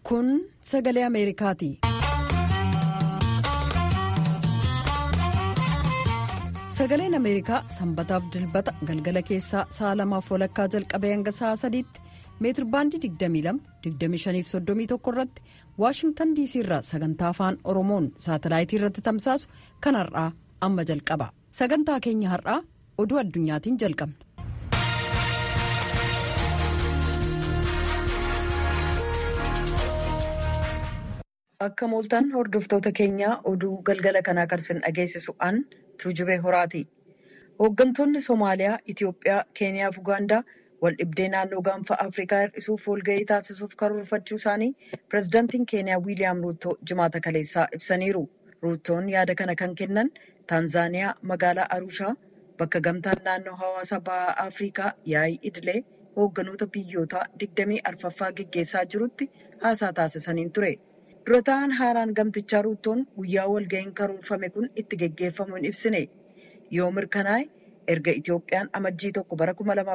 Kun sagalee Ameerikaati. Sagaleen Ameerikaa sanbataaf dilbata galgala keessaa sa'a lamaaf walakkaa jalqabee hanga sa'a sadiitti meetirbaandii 22-25-31 irratti Waashingtan diisii irraa sagantaa afaan Oromoon saatalaayitii irratti tamsaasu kan har'aa amma jalqaba. Sagantaa keenya har'aa oduu addunyaatiin jalqabna. Akka mooltaan hordoftoota keenyaa oduu galgala kanaa kan isin dhageessisu an tuujubee horaati. Hooggantoonni Somaaliyaa, Itiyoophiyaa, Keeniyaa fi Ugaandaa wal dhibdee naannoo gaanfa Afrikaa hir'isuuf walgahii taasisuuf karoorfachuu isaanii pireezidaantiin Keeniyaa Wiiliyaam Ruuttoo jimaata kaleessaa ibsaniiru. Ruuttoon yaada kana kan kennan Taanzaaniyaa magaalaa Arushaa bakka gamtaan naannoo hawaasa bahaa Afrikaa yaa'ii idilee hoogganoota biyyootaa digdamii arfaffaa geggeessaa jirutti haasaa taasisaniin ture. Dura ta'an haaraan gamtichaa Ruuttoon guyyaa walgahiin karoorfame kun itti geggeeffamu hin ibsine. Yoo mirkanaa'e erga Itiyoophiyaan amajjii tokko bara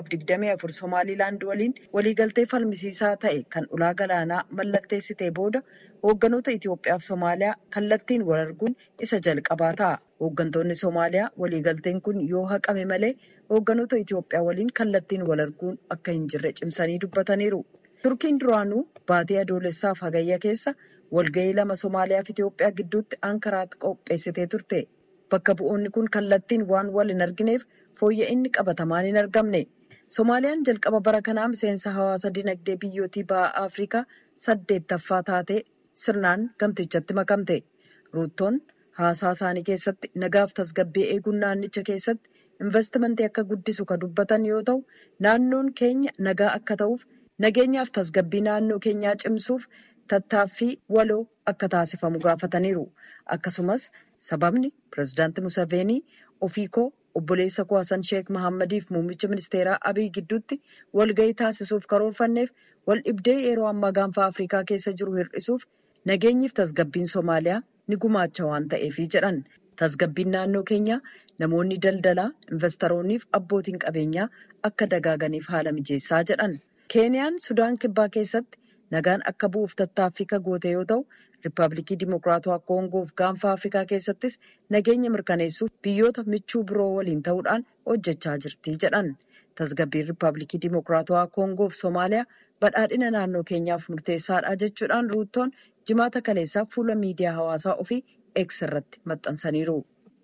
2024 Somaaliilaand waliin waliigaltee falmisiisaa ta'e kan ulaa galaanaa mallatteessitee booda hoogganoota Itiyoophiyaa fi Somaaliyaa kallattiin wal arguun isa jalqabaa ta'a. Hooggantoonni Somaaliyaa waliigalteen kun yoo haqame malee hoogganoota Itiyoophiyaa waliin kallattiin wal arguun akka hin jirre cimsanii dubbataniiru. Turkiin duraanuu baatii adoolessaaf hagayya keessa walgahii lama Somaaliyaa fi Itiyoophiyaa gidduutti Ankaraatti qopheessitee turte. Bakka bu'oonni kun kallattiin waan wal hin argineef fooyya'inni qabatamaan hin argamne. Somaaliyaan jalqaba bara kanaa miseensa hawaasa dinagdee biyyootii bahaa Afrikaa saddeettaffaa taatee sirnaan gamtichatti makamte. Ruuttoon haasaa isaanii keessatti nagaaf tasgabbii eeguun naannicha keessatti investimentii akka guddisu kan dubbatan yoo ta'u, naannoon keenya nagaa akka ta'uuf nageenyaaf tasgabbii naannoo keenyaa cimsuuf tattaaffii waloo akka taasifamu gaafataniiru. Akkasumas sababni pireezidaantii Museveenii ofii koo obboleessa koo Hasan Sheek Mahaammadiif muummicha ministeeraa Abiy gidduutti walgahii taasisuuf karoorfanneef wal dhibdee yeroo ammaa gaanfa Afrikaa keessa jiru hir'isuuf nageenyiif tasgabbiin Somaaliyaa ni gumaacha waan ta'eefi jedhan. Tasgabbiin naannoo keenyaa namoonni daldalaa, investoroonniif abbootiin qabeenyaa akka dagaaganiif haala mijeessaa jedhan. Keeniyaan Sudaan Kibbaa keessatti nagaan akka bu'uuf tattaaffii kan goote yoo ta'u, Riippaabilikii Dimokiraatawaa Koongoo fi gaanfa Afrikaa keessattis nageenya mirkaneessuuf biyyoota michuu biroo waliin ta'uudhaan hojjechaa jirti jedhan. Tasgabbiin Riippaabilikii Dimokiraatawaa Koongoo fi Somaaliyaa badhaadhina naannoo keenyaaf murteessaadha jechuudhaan ruuttoon jimaata kaleessaa fuula miidiyaa hawaasaa ofii X irratti maxxansaniiru.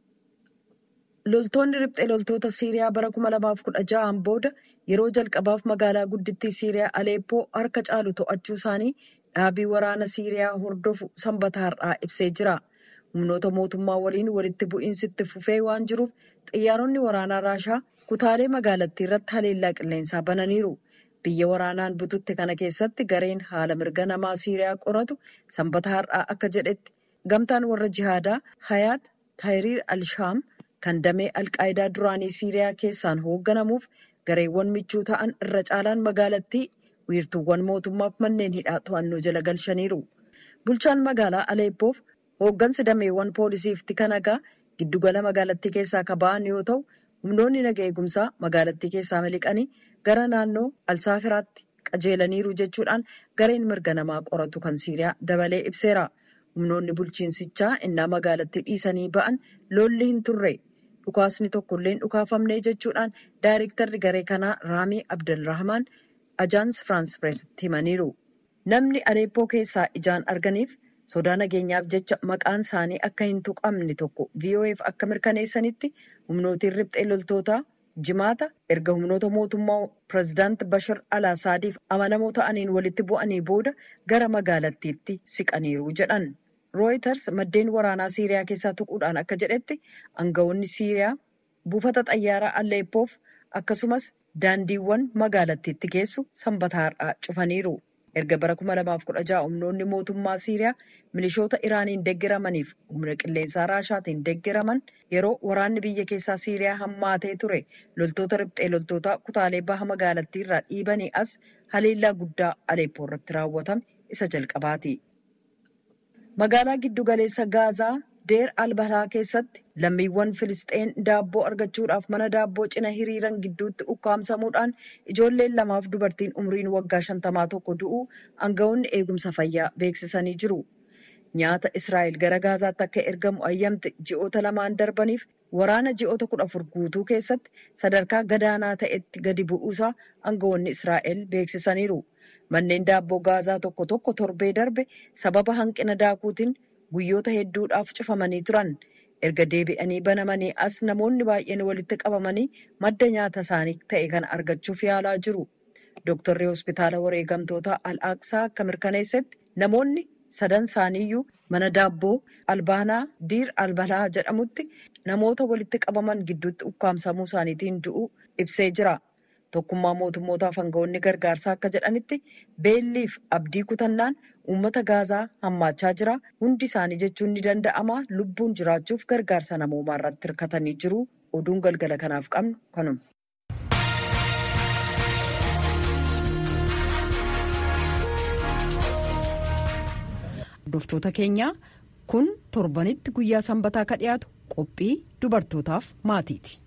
Loltoonni riphxee loltoota Siiriyaa bara 2016 booda yeroo jalqabaaf magaalaa guddittii Siiriyaa Aleeppoo harka caalu to'achuu isaanii dhaabii waraana Siiriyaa hordofu sanbata har'aa ibsee jira. Humnoota mootummaa waliin walitti bu'iinsi itti fufee waan jiruuf xiyyaaronni waraanaa Raashaa kutaalee magaalattii irratti haleellaa qilleensaa bananiiru. Biyya waraanaan bututte kana keessatti gareen haala mirga namaa Siiriyaa qoratu sanbata har'aa akka jedhetti gamtaan warra jihaadaa Hayaat Tahiriir Al-Shaam kan damee Alqaayidaa duraanii Siiriyaa keessaan hoogganamuuf gareewwan michuu ta'an irra caalaan magaalattii wiirtuuwwan mootummaaf manneen hidhaa to'annoo jala galchaniiru. Bulchaan magaalaa Aleeppoof hooggansi dameewwan poolisiif tika nagaa giddugala magaalattii keessaa akka ba'an yoo ta'u, humnoonni naga eegumsaa magaalattii keessaa miliqanii gara naannoo Alsaafiraatti qajeelaniiru jechuudhaan gareen mirga namaa qoratu kan Siiriyaa dabalee ibseera. Humnoonni bulchiinsichaa innaa magaalattii dhiisanii ba'an lolli hin turre. Dhukaasni tokkollee hin dhukaafamne jechuudhaan daayirektarri garee kanaa Raamii Abdelrahmaan Ajaans Firaans Pireesitti himaniiru. Namni Aleeppoo keessaa ijaan arganiif sodaa nageenyaaf jecha maqaan isaanii akka hin tuqamne tokko VOA'f akka mirkaneessanitti humnootiin riphxee loltootaa jimaata erga humnoota mootummaa pireezidaanti Bashar al-Asaadiif amanamoo ta'aniin walitti bu'anii booda gara magaalattiitti siqaniiru jedhan. Rooyiters maddeen waraanaa Siiriyaa keessaa tuquudhaan akka jedhetti aangawoonni Siiriyaa buufata xayyaaraa Aleeppoof akkasumas daandiiwwan magaalattiitti geessu sanbata har'aa cufaniiru. Erga bara 2016 humnoonni mootummaa Siiriyaa milishoota Iraaniin deeggaramaniif humna qilleensaa Raashaatiin deeggaraman yeroo waraanni biyya keessaa Siiriyaa hammaatee ture loltoota riphxee loltootaa kutaalee baha magaalattii irraa dhiibanii as haleellaa guddaa Aleeppoo irratti raawwatame isa jalqabaati. Magaalaa giddu galeessa Gaazaa Deer Albalaa keessatti lammiiwwan Filisxeen daabboo argachuudhaaf mana daabboo cina hiriiran gidduutti ukkaamsamuudhaan ijoolleen lamaaf dubartiin umriin waggaa shantamaa tokko du'uu aangawoonni eegumsa fayyaa beeksisanii jiru. Nyaata Israa'el gara Gaazaatti akka ergamu ayyamte ji'oota lamaan darbaniif waraana ji'oota kudha afur guutuu keessatti sadarkaa gadaanaa ta'etti gadi bu'uusaa aangawoonni Israa'el beeksisaniiru. Manneen daabboo Gaazaa tokko tokko torbee darbe sababa hanqina daakuutiin guyyoota hedduudhaaf cufamanii turan. Erga deebi'anii banamanii as namoonni baay'een walitti qabamanii madda nyaata isaanii ta'e kana argachuuf yaalaa jiru. Dooktarri hospitaala wareegamtoota Al-Aqsaa akka mirkaneessetti namoonni sadan isaaniiyyuu mana daabboo albaanaa diir albalaa jedhamutti namoota walitti qabaman gidduutti ukkaamsamuu isaaniitiin du'uu ibsee jira. Tokkummaa mootummootaaf aangawoonni gargaarsaa akka jedhanitti beelliif abdii kutannaan uummata gaazaa hammaachaa jira. Hundi isaanii jechuun ni danda'ama. Lubbuun jiraachuuf gargaarsa namoomaa irratti hirkatanii jiru. Oduun galgala kanaaf qabnu kanuma. Hordoftoota keenyaa kun torbanitti guyyaa sanbataa ka dhiyaatu qophii dubartootaaf maatiiti.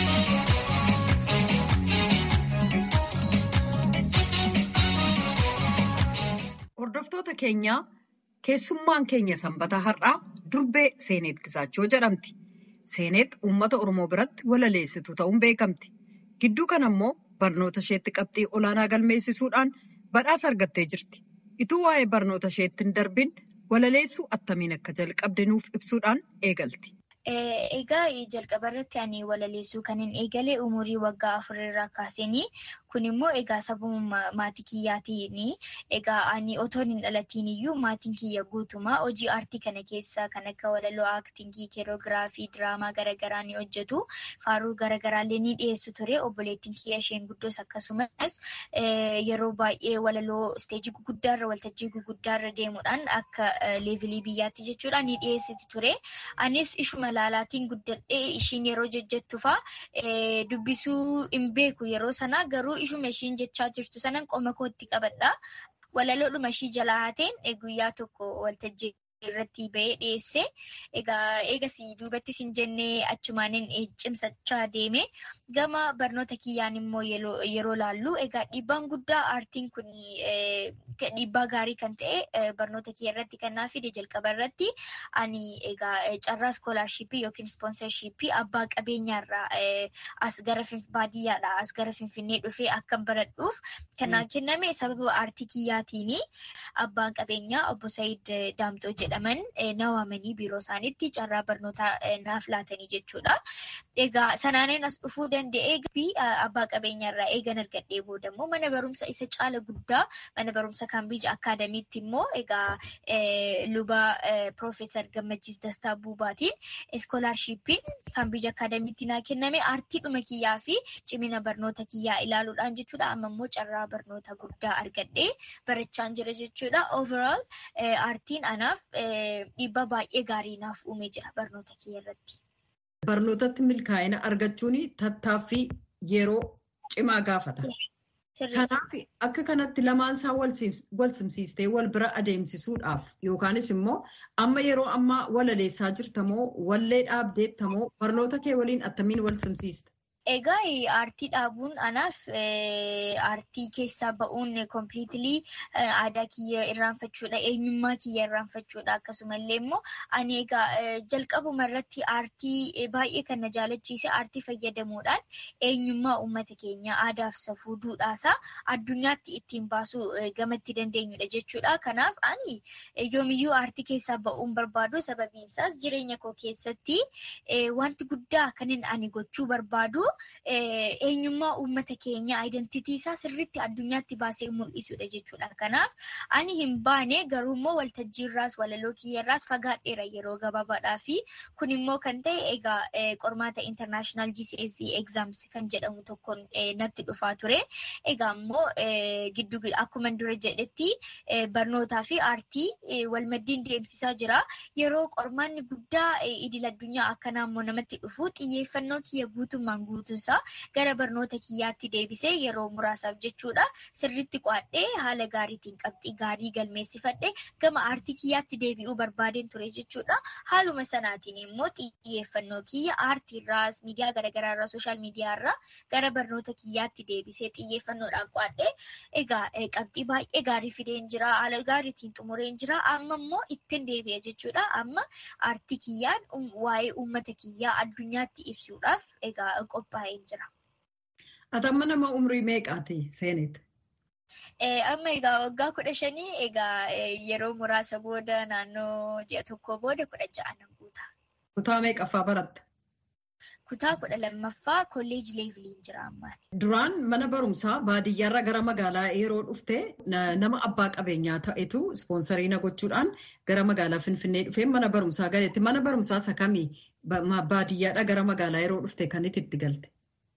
Hordoftoota keenyaa keessummaan keenya sanbataa har'aa durbee Seeneet Gisaachoo jedhamti. Seeneet uummata Oromoo biratti walaleessituu ta'uun beekamti. Gidduu kana immoo barnoota isheetti qabxii olaanaa galmeessisuudhaan badhaasa argattee jirti. Ituu waa'ee barnoota isheetti hin darbin walaleessuu attamiin akka jalqabde nuuf ibsuudhaan eegalti. Egaa jalqaba irratti ani walaleessuu kan hin eegale umurii waggaa afurirraa kaaseenii kun immoo egaa sababa maatii kiyyaatiin egaa ani otoo hin dhalatiin iyyuu maatiin kiyya guutumaa hojii aartii kana keessa kan akka walaloo aaktingii keeroogiraafii diraamaa garaagaraa ni hojjetu faaruu garaagaraallee ni dhiyeessu ture obboleettiin kiyya isheen guddoos akkasumas yeroo baay'ee walaloo isteejii guguddaarra waltajjii guguddaarra deemuudhaan akka leevilii biyyaatti jechuudha ni dhiyeessiti ture anis ishuma laalaatiin guddadhee ishiin yeroo jejjettu fa'aa dubbisuu hin beeku yeroo sana garuu ishuma ishiin jechaa jirtu sanan qoma kootti qabadha. Walaloodhuma ishii jalaa haateen guyyaa tokko waltajjii irratti ba'ee dhiyeesse. Egaa eegas duubattis hin jennee achumaaniin cimsachaa deeme. Gama barnoota kiyyaan immoo yeroo laallu egaa dhiibbaan guddaa aartiin kun dhiibbaa gaarii kan ta'e barnoota kiyya irratti kan naa fide jalqaba irratti ani egaa carraa iskoolaarshiippii yookiin ispoonsarshiippii abbaa qabeenyaarraa as gara baadiyyaadhaa as gara finfinnee dhufee akka baradhuuf kanaan kenname sababa aartii kiyyaatiin abbaan qabeenyaa obbo Saayid Daamxoo jedhaman na waamanii biiroo isaaniitti carraa barnootaa naaf laatanii jechuudha. Egaa sanaaniin as dhufuu danda'ee fi abbaa qabeenyaarraa eegan argadhee boodammoo mana barumsa isa caala guddaa mana barumsa kaambija akaadamiitti immoo egaa luba Piroofeesar Gammachiis Dastaa Buubaatiin iskoolaarshiippiin kaambija akaadamiitti naa kenname aartiidhuma kiyyaa fi cimina barnoota kiyyaa ilaaluudhaan jechuudha. Amma immoo carraa barnoota guddaa argadhee barachaan jira jechuudha. Overall aartiin anaaf dhiibbaa baay'ee gaarii naaf uumee jira barnoota kiyya irratti. Barnootatti milkaa'ina argachuun tattaaffii yeroo cimaa gaafata. Kanaaf akka kanatti lamaan isaa wal simsiistee wal bira adeemsisuudhaaf yookaanis immoo amma yeroo ammaa walaleessaa jirtamoo wallee dhaabdeettamoo barnoota kee waliin attamiin wal simsiista? Egaa aartii dhaabuun anaaf aartii keessaa ba'uun kompiliitilii aadaa kiyya irraanfachuudha. Eenyummaa kiyya irraanfachuudha. Akkasumallee immoo ani egaa jalqabuma irratti aartii baay'ee kan na jaalachiise aartii fayyadamuudhaan eenyummaa uummata keenya aadaaf safuu duudhaasaa addunyaatti ittiin baasuu gamatti dandeenyudha jechuudha. Kanaaf ani yoomiyyuu aartii keessaa ba'uun barbaadu sababiin isaas jireenya koo keessatti wanti guddaa kanin ani gochuu barbaadu. eenyummaa uummata keenya aayidentitii isaa sirriitti addunyaatti baasee mul'isudha jechuudha. Kanaaf ani hin baane garuu immoo waltajjiirraas walaloo kiyyarraas fagaadheera yeroo gabaabaadhaa fi kun immoo kan ta'e egaa qormaata international GCSE exams kan jedhamu tokkoon natti dhufaa ture. Egaa immoo giddu akkuma dura jedhetti barnootaa fi aartii walmaddiin deemsisaa jira. Yeroo qormaanni guddaa idil addunyaa akkanaa immoo namatti dhufu xiyyeeffannoo kiyya guutummaan guutuu guutuunsaa gara barnoota kiyyaatti deebisee yeroo muraasaaf jechuudha sirriitti qo'adhee haala gaariitiin qabxii gaarii galmeessifadhee gama aartii kiyyaatti deebi'uu barbaadeen ture jechuudha. Haaluma sanaatiin immoo xiyyeeffannoo kiyya aartiirraas miidiyaa garaagaraarraa sooshaal miidiyaarraa gara barnoota kiyyaatti deebisee xiyyeeffannoodhaan qo'adhee egaa qabxii baay'ee gaarii fideen jira haala gaariitiin xumureen jira amma immoo ittiin deebi'a jechuudha amma aartii kiyyaan waa'ee uummata kiyyaa addunyaatti ibsuudhaaf egaa qophaa'een jira. Ati amma nama umrii meeqaati seenet? Amma egaa waggaa kudha shanii egaa yeroo muraasa booda naannoo ji'a tokko booda kudha ja'a nan guuta. Kutaa meeqaffaa baratta? Kutaa kudha lammaffaa kolleejii leeviliin jira ammaan. Duraan mana barumsaa baadiyyaarra gara magaalaa yeroo dhufte nama abbaa qabeenyaa ta'etu ispoonsarii na gochuudhaan gara magaalaa Finfinnee dhufee mana barumsaa galeetti. Mana barumsaa isa kamii baadiyyaadha gara magaalaa yeroo dhufte kan itti galte?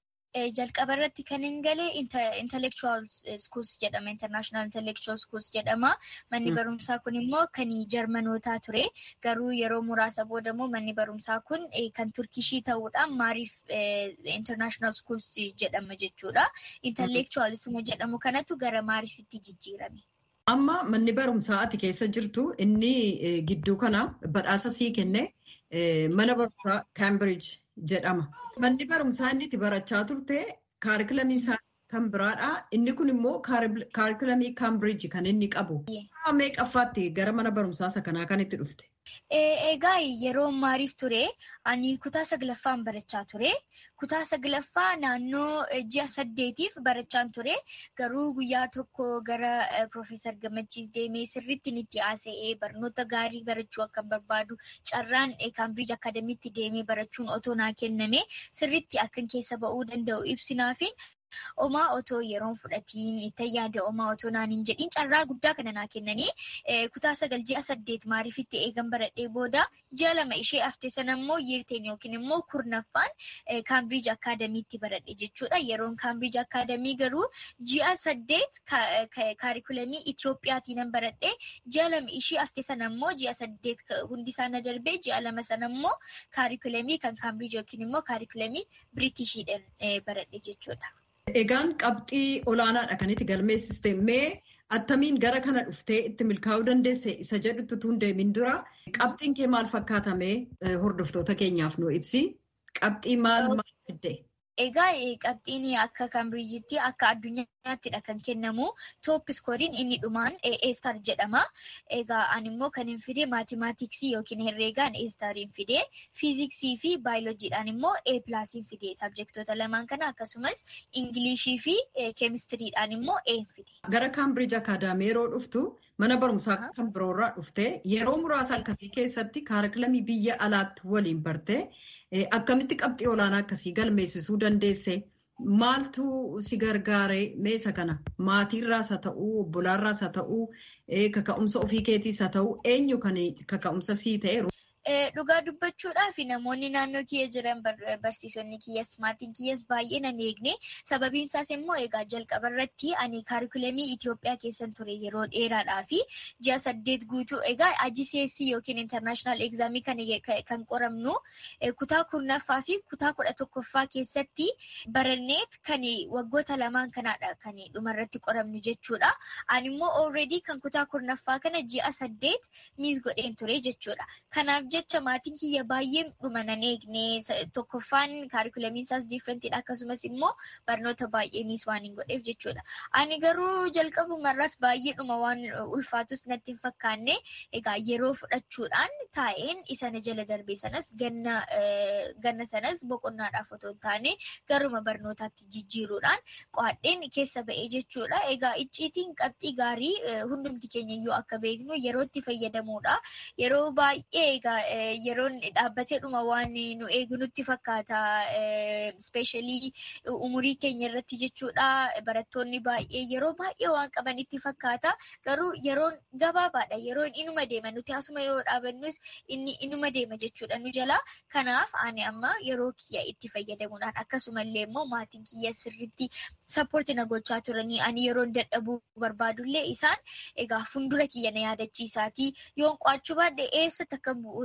jalqaba irratti kan hin galee intellectual schools jedhama international intellectual schools jedhama manni barumsaa kun immoo kan jarmanootaa ture garuu yeroo muraasa booda immoo manni barumsaa kun kan turkishii ta'uudhaan maariif international schools jedhama jechuudha intellectualism jedhamu kanatu gara maariifitti jijjiirame. Amma manni barumsaa ati keessa jirtu inni gidduu kana badhaasa sii kenne mana barumsaa Cambridge jedhama. Manni barumsaa inni itti barachaa turte kaarikulamii isaa kan biraadha. Inni kun immoo kaarikulamii Cambridge kan inni qabu. Meeqaffaatti gara mana barumsaa isa kanaa kan itti dhufte? Egaa yeroo maariif ture ani kutaa saglaffaan barachaa ture. Kutaa saglaffaa naannoo ji'a saddeetiif barachaan ture. Garuu guyyaa tokko gara Piroofeesar Gammachiis deemee sirriitti itti haasa'ee barnoota gaarii barachuu akka barbaadu carraan Kaambiriij Akaadamiitti deemee barachuun otoo naa kenname sirriitti akkan keessa ba'uu danda'u ibsinaafi. Omaa otoo yeroon fudhatiin itti yaada omaa otoo naan hin jedhiin carraa guddaa kana naa kennanii kutaa sagal ji'a saddeet maariifitti eegan baradhee booda ji'a lama ishee hafte sana immoo yiirteen yookiin immoo kurnaffaan kaambiriij akaadamiitti baradhe jechuudha. Yeroon kaambiriij akaadamii garuu ji'a saddeet kaarikulamii Itiyoophiyaatiin baradhee ji'a lama ishee hafte sana immoo ji'a saddeet hundi isaanii darbee ji'a lama sana immoo kaarikulamii kan kaambiriij yookiin immoo kaarikulamii Biriitishiidhaan baradhe jechuudha. Egaan qabxii olaanaadha kan itti galmeessiste mee attamiin gara kana dhuftee itti milkaa'uu dandeesse isa jedhutti utuu hin deemin dura qabxiin kee maal fakkaatamee hordoftoota keenyaaf nu ibsi qabxii maal maal fidde? Egaa qabxiin akka kaambiriijitti akka addunyaattiidha kan kennamu toop iskooriin inni dhumaan eestar jedhama. Egaa ani immoo kan hin fide maatimaatiksii yookiin herreegaan eestariin fide fiiziksii fi baayoloojiidhaan immoo e pilaasiin fide sabjektoota lamaan kana akkasumas ingilishii fi keemistiriidhaan immoo e fide. Gara kaambiriij akaadaamii yeroo dhuftu mana barumsaa kan biroorraa dhufte yeroo muraasa akkasii keessatti kaarikulamii biyya alaatti waliin barte. Akkamitti qabxii olaanaa akkasii galmeessisuu dandeesse? Maaltu si gargaare meesa kana? Maatiirraas haa ta'uu, obbolaarraas haa ta'uu, kaka'umsa ofii keetiis haa ta'uu, eenyu kan kaka'umsa sii ta'e? Dhugaa dubbachuudhaaf namoonni naannoo kiyya jiran barsiisonni kiyyas maatiin kiyyas baay'ee nan eegne sababiin isaas immoo egaa jalqaba irratti ani kaarikulamii Itoophiyaa keessan ture yeroo dheeraadhaa fi ji'a saddeet guutuu egaa IGCSE yookiin intarnaashinaal egzaamii kan qoramnu kutaa kurnaffaa fi kutaa kudha tokkoffaa keessatti baranneet kan waggoota lamaan kanaadha kan dhumarratti qoramnu jechuudha. Ani immoo already kan kutaa kurnaffaa kana ji'a saddeet miis godheen ture jechuudha. Kanaaf jecha maatiin kiyya baay'ee dhuma nan eegne tokkoffaan kaarikulamiin isaas diifrentiidha akkasumas immoo barnoota baay'ee miis waan hin godheef jechuudha. Ani garuu jalqabumarraas baay'ee dhuma waan ulfaatus natti hin fakkaanne egaa yeroo fudhachuudhaan taa'een isa na jala darbe sanas ganna sanas boqonnaadhaaf otoo hin taane garuma barnootaatti jijjiiruudhaan qo'adheen keessa ba'ee jechuudha. Egaa icciitiin qabxii gaarii hundumti keenya iyyuu akka beeknu yerootti fayyadamuudha. Yeroo baay'ee egaa yeroon dhaabbatee dhuma waan nu eegu nutti fakkaata. Ispeeshaalii umurii keenya irratti jechuudha. Barattoonni baay'ee yeroo baay'ee waan qaban itti fakkaata. Garuu yeroon gabaabaadha. Yeroon inuma deema. Nuti asuma yoo dhaabannus inni inuma deema jechuudha nu jala. Kanaaf ani amma yeroo kiyya itti fayyadamuudhaan akkasumallee immoo maatiin kiyya sirriitti sappoorti na gochaa turanii ani yeroon dadhabuu barbaadullee isaan egaa fuuldura kiyya na yaadachiisaatii yoon qo'achuu baadhee eessatti akka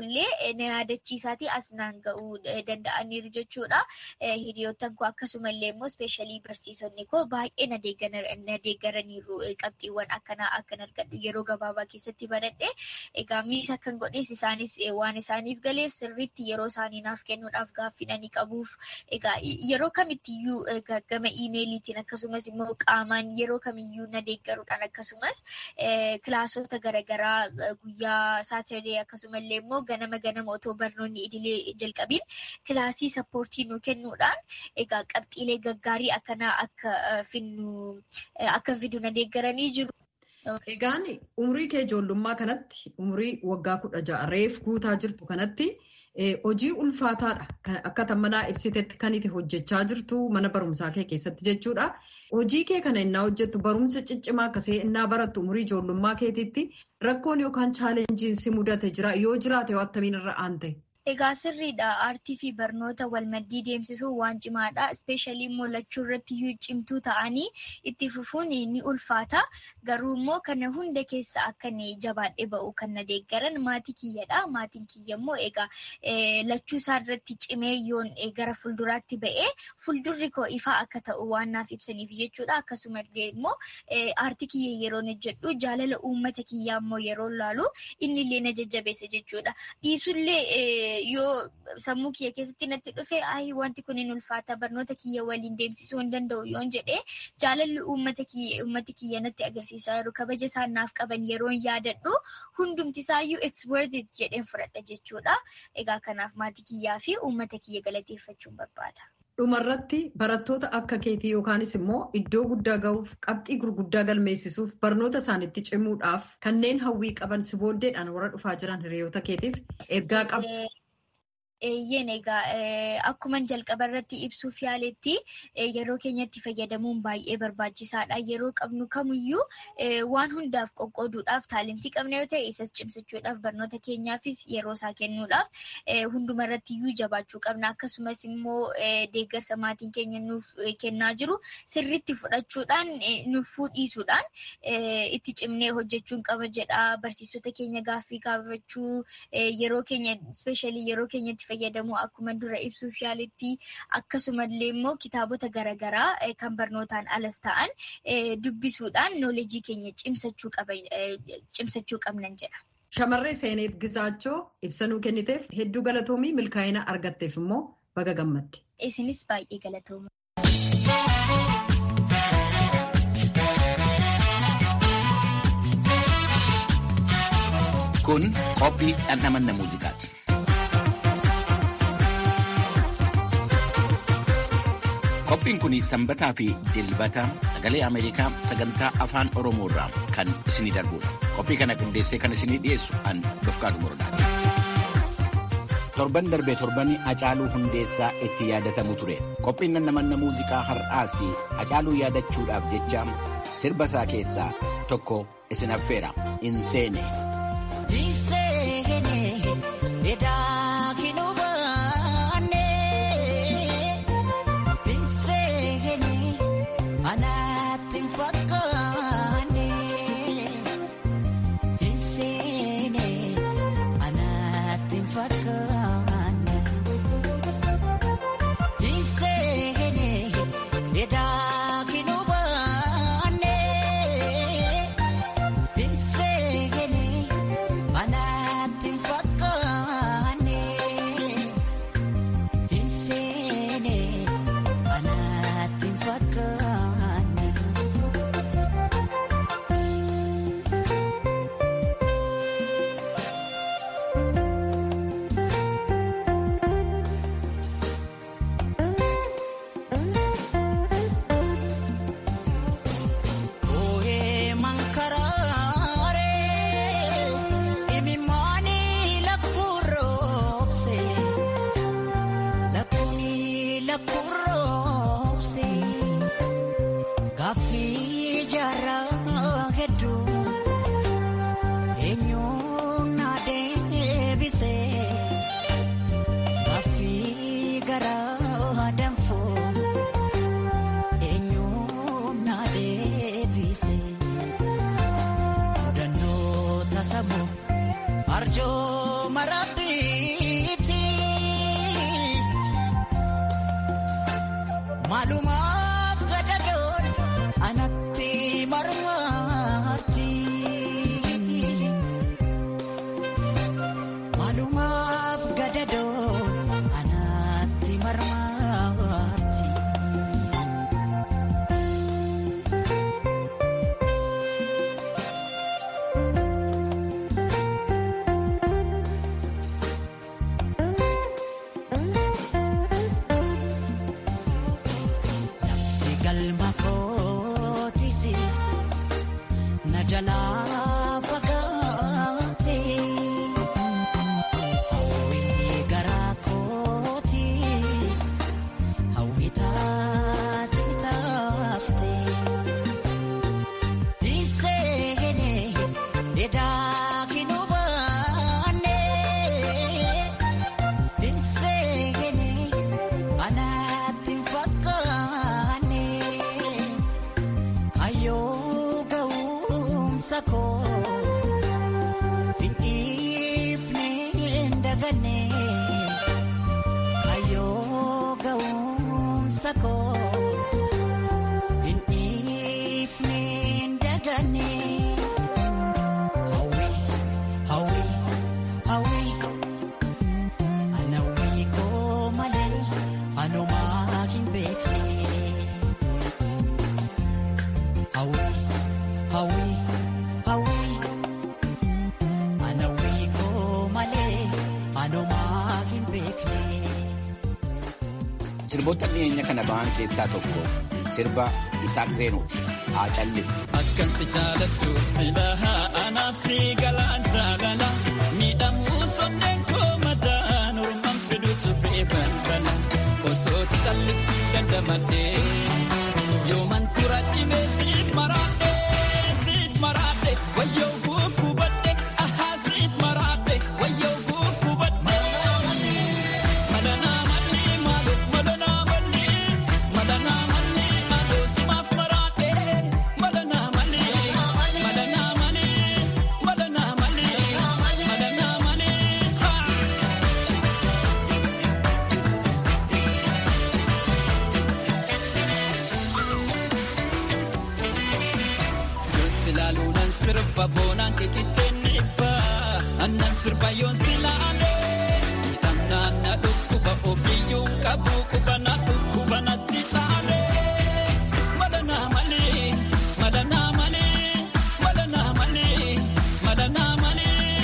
ta'ullee na yaadachiisaatii as naan ga'uu danda'aniiru jechuudha. Hiriyoottan koo akkasumallee immoo ispeeshaalii barsiisonni koo baay'ee na deeggaraniiru qabxiiwwan akkanaa akkan argadhu yeroo gabaabaa keessatti baradhe. Egaa miisa kan godhes isaanis waan isaaniif galeef sirriitti yeroo isaanii naaf kennuudhaaf gaaffinanii qabuuf. Egaa yeroo kamittiyyuu gama iimeeliitiin akkasumas immoo qaamaan yeroo kamiyyuu na deeggaruudhaan akkasumas kilaasota garaagaraa guyyaa saataree akkasumallee immoo ganama ganama otoo barnoonni idilee jalqabiin kilaasii sappoortii nu kennuudhaan egaa qabxiilee gaggaarii akkanaa akka finnu akka fidu na deeggaranii jiru. Egaan umurii kee ijoollummaa kanatti umurii waggaa kudha ja'a reef guutaa jirtu kanatti hojii ulfaataadha. Akka tammanaa ibsitetti kan itti hojjechaa jirtu mana barumsaa kee keessatti jechuudha. Hojii kee kana innaa hojjettu barumsa ciccimaa akkasii innaa barattu umurii ijoollummaa keetiitti rakkoon yookaan chaalenjiin si mudate jira yoo jiraate yoo attamiin irra aante. Egaa sirriidha. Aartii fi barnoota wal maddii deemsisuun waan cimaadha. Ispeeshaalii immoo lachuu irratti iyyuu cimtuu ta'anii itti fufuun ni ulfaata. Garuu immoo kana hunda keessa akka jabaadhee ba'u kan na deeggaran maatii kiyyadha. Maatiin kiyya immoo egaa lachuu isaa irratti cimee yoon gara fuulduraatti ba'ee fuuldurri koo ifaa akka ta'u waan naaf ibsaniif jechuudha. Akkasumallee immoo aartii kiyya yeroo hojjedhu jaalala uummata kiyyaa immoo yeroo laalu inni illee na jajjabeessa jechuudha. Dhiisullee yoo sammuu kiyya keessatti natti dhufe ayi wanti kun hin ulfaata barnoota kiyya waliin deemsisuu hin danda'u yoon jedhee jaalalli uummati kiyya natti agarsiisaa jiru kabaja isaan naaf qaban yeroon yaadadhu hundumti isaayyuu it's worth it jedheen fudhadha jechuudha. Egaa kanaaf maatii kiyyaa fi uummata kiyya galateeffachuun barbaada. Dhumarratti barattoota akka keetii yookaanis immoo iddoo guddaa ga'uuf qabxii gurguddaa galmeessisuuf barnoota isaaniitti cimuudhaaf kanneen hawwii qaban si booddeedhaan warra dhufaa jiran hiriyoota keetiif ergaa qabu. Eeyyeen egaa akkuma jalqaba irratti ibsuuf yaaletti yeroo keenyatti fayyadamuun baay'ee barbaachisaadha. Yeroo qabnu kamiyyuu waan hundaaf qoqqooduudhaaf taalentii qabna yoo ta'e isas cimsachuudhaaf barnoota keenyaafis yeroo isaa kennuudhaaf hunduma irratti iyyuu jabaachuu qabna. Akkasumas immoo deeggarsa maatiin keenya nuuf kennaa jiru sirriitti fudhachuudhaan nuuf dhiisuudhaan itti cimnee hojjechuun qaba jedha. Barsiisota keenya gaaffii gaafachuu yeroo keenya ispeeshaalii yeroo keenyatti fayyadamu akkuma dura ibsuuf yaaletti akkasumallee immoo kitaabota garaagaraa kan barnootaan alas ta'an dubbisuudhaan nooleejii keenya cimsachuu qabnan jedha. Shamarree Seeneet Gizaachoo ibsanuu kenniteef hedduu galatoomii milkaa'ina argatteef immoo baga gammadde. Isinis baay'ee galatooma. Kun qophii dhandhamanna muuziqaati. Qophiin kun sanbataa fi dilbata sagalee Ameerikaa sagantaa afaan Oromoo irraa kan isinii darbudha. Qophii kana qindeessee kan isinii dhiyeessu an Dofqaadu Murdaati. Torban darbee torbanii Hacaaluu Hundeessaa itti yaadatamu ture. Qophiin dhandhamanna muuziqaa har'aas Hacaaluu yaadachuudhaaf jecha sirba isaa keessaa tokko isin affeera. Inseene. Arjoo marabbii Maalumaaf gadadoon anatti marmaarti. Maalumaaf gadadoon anatti marmaarti. Lafti galma kootisi na jalaa fagaate. Hawwii garaa kootis hawwii taate taafte. Dhiisee edaa kinuu baanee. Binseene anaatti hin fakkaanne kayyoo ga'umsa koos hin dhiifne hin daganne kayyoo ga'umsa koos hin dhiifne hin daganne. Hawwii hawwii hawwii. Anawwii koo malee anumaa hin beekne. Hawwii hawwii hawwii. Anawwii koo malee anumaa hin beekne. Sirboota dhiyeenya kana ba'an keessaa tokko sirba Isaaq Zeenuuti. Haa calliftu. Akkan si jaalattu silaa anaaf si galaan jaalala miidhamuu sonneen koo madaan ormaan fiduutu fe'e balbala osooti calliftu dandamadhee yooman tura cimee siif maraadhe siif maraadhe wayyoo gukkubadhe ahaa siif maraadhe wayyoo gukkubadhe. Madanaa malli maaloo madanaa malli madanaa malli maaloo simaaf maraadhe madanaa malli madanaa malli madanaa malli madanaa malli haa. Yoon silaaluu nan sirba boonaan keekitteen dhibba annan sirba yoon silaalee sidhamnaan na dhukkuba ofiyyuu qabu qubana dhukkuba natti taalee madanaa malee madanaa malee madanaa malee madanaa malee.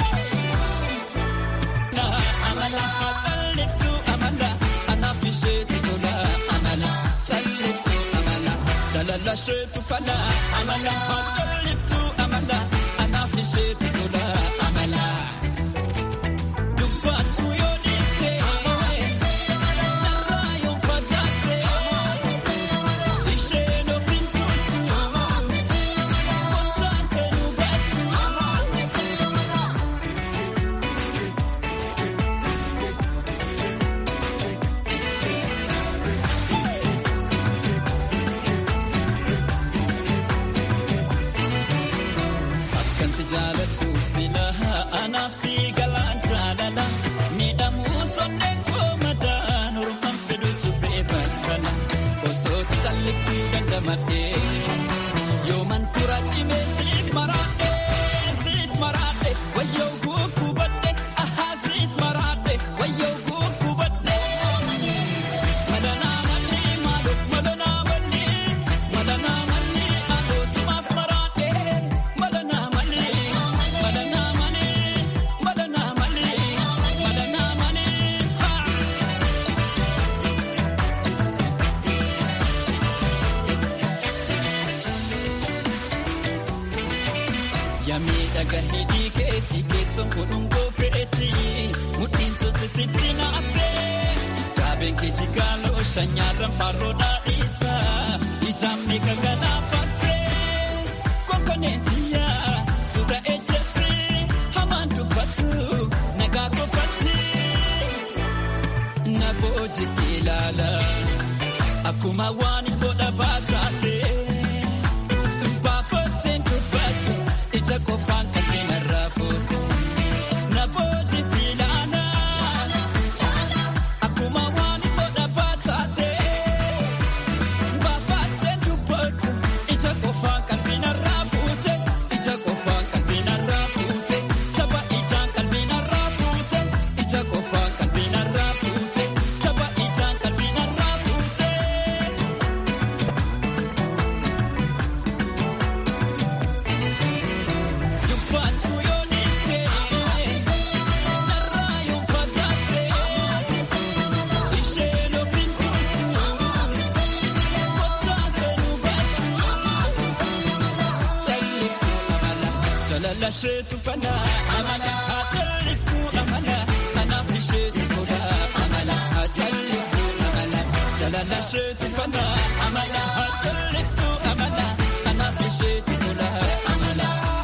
Amala calliftu amala anaaf isheetu tola amala calliftu amala jalala isheetu fala amala calliftu amala anaaf isheetu tola amala. Dubbaatu yoo dhiifte narraa yoo fagaatte isheen ofiin turtu gochaan kan hubattu. Akkan si jaaladhu silaa anaaf si galaan jaalala miidhamuu sonneen koo madaan ormaan fiduutu fe'e balbala osooti calliftu dandamadhee yooman tura cimee siif maraadhe siif maraadhe wayyoo gukkubadhe ahaa siif maraadhe wayyoo gukkubadhe. Madanaa malli maaloo madanaa malli madanaa malli maaloo simaaf maraadhe madanaa malli madanaa malli madanaa malli madanaa malli haa. Yamiidhaga hidhii keetii keessoon godhungoo fe'eeti mudhiin sosisitti naaftee daabeen kee jigaaloo shanyaarran farroo dhaadhiisa ijaamni kaganaafattee kokkoneetiyyaa suuta ejjetti hamaan dubbatu nagaa kofatti na boojiti ilaala akkuma waan godha baataatee. Baafatteen dubbatu ija qofaan kanneen irraa fuutu. Na boojiti ilaala akkuma waan godha baataate. isheetu fana amala haa jalliftu amala kanaaf isheetu tola amala haa jalliftu amala jalala isheetu fana amala haa jalliftu amala kanaaf isheetu tola amala.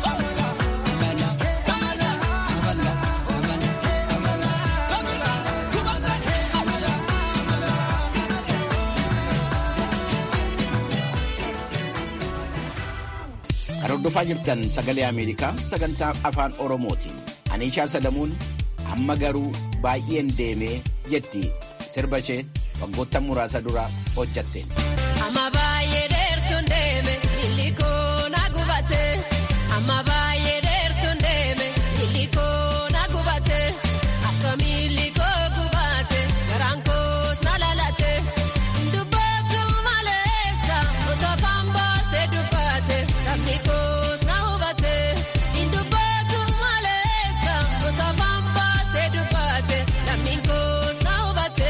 Kan hordofaa jirtan sagalee Ameerikaa sagantaa afaan Oromootiin. Aniishaa Sadamuun amma garuu baay'een deemee jetti sirba ishee waggoota muraasa dura hojjatteen. Amma baay'ee dheertuun deeme illikoo na gubate. Amma baay'ee dheertuun deeme illikoo na gubate. Akka miillikoo gubate garaan koos na lalate. Dubbatu maleessa otoo kan baasee dubbate sabni koos na hubate. Dubbatu maleessa otoo kan baasee dubbate namni koos na hubate.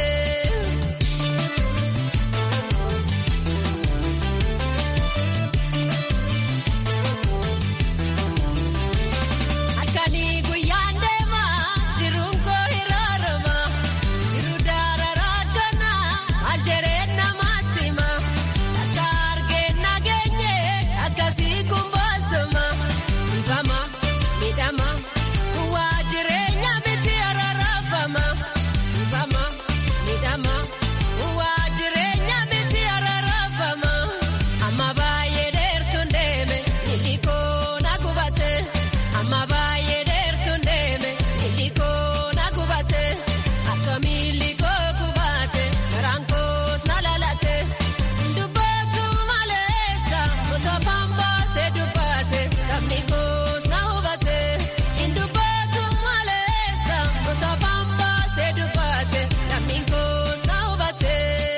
Halkanii guyyaan deemaa jiruun koo hiraarama jiru daararaa tana aljereen namaatti hima akka argeen nageenye akkasii kun boosoma ifama midhama waa jireenya miti ararafama ifama midhama waa jireenya miti ararafama amma baay'ee dheertuun deeme illikoo na gubate. Amma baay'ee dheertuun deeme illikoo na gubate akka miillikoo gubate garaan koos na lalate dubbatu maleessa otoo kan baasee dubbate sabni koos na hubate dubbatu maleessa otoo kan baasee dubbate namni koos na hubate.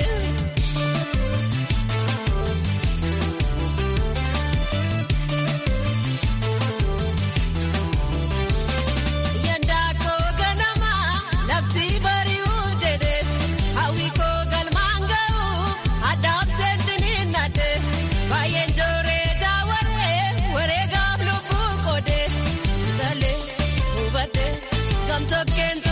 Yandaa koo ganama lafti bari'uuf jedhe hawwi koo galmaan ga'u addaaf seensiniin nadhe baay'een jooree jaawarree wareegaaf lubbuu qoode salee hubadhe gamtokkeen